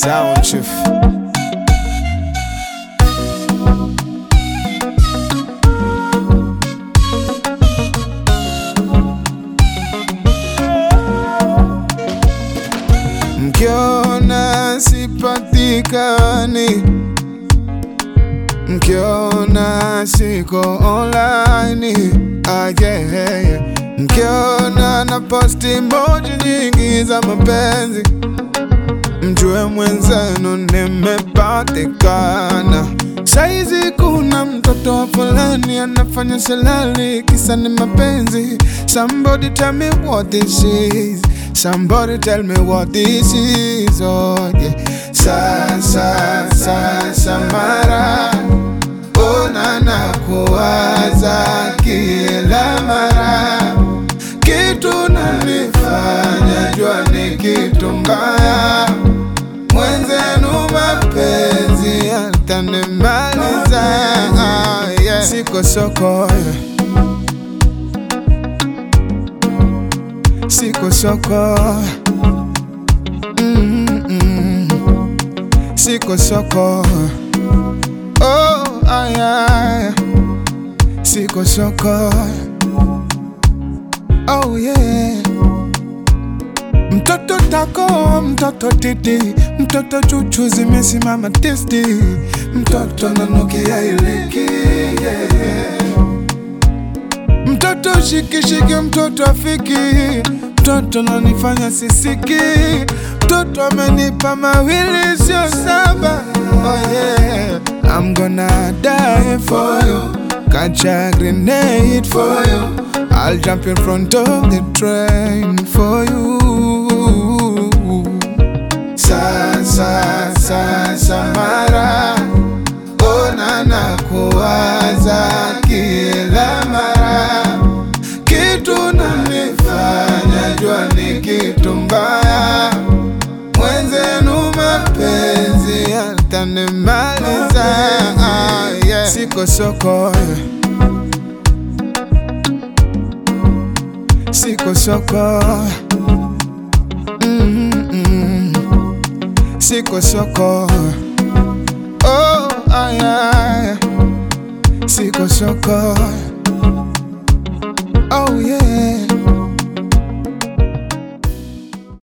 Sound Chief. Mkiona sipatikani, mkiona siko online, ah, yeah, yeah. Mkiona na posti emoji nyingi za mapenzi, mjue mwenzenu nimepatikana. Saizi kuna mtoto wa fulani anafanya selali, kisa ni mapenzi. Somebody tell me what this is. Somebody tell me what this is. Oh yeah. Sasa sasa mara ona na kuwaza kila mara, kitu nanifanya jua ni kitu mbaya mwenzenu mapenzi yatanimaliza. Ah, yeah. Siko soko yeah. Siko soko mm -mm. Siko soko oh, ah, yeah. Siko soko oh yeah Mtoto tako, mtoto titi, mtoto chuchu zimesimama tisti, mtoto nanukia iliki yeah. Mtoto shikishiki, mtoto afiki, mtoto nanifanya sisiki, mtoto amenipa mawili sio saba. Oh yeah, I'm gonna die for you, catch a grenade for you. I'll jump in front of the train for you. Sasa sasa mara ona na kuwaza kila mara, kitu nanifanya jua ni kitu mbaya, mwenzenu mapenzi yatanimaliza. Ah, yeah. Siko soko yeah. Siko soko mm -mm. Siko soko oh, ah, yeah. Siko soko oh yeah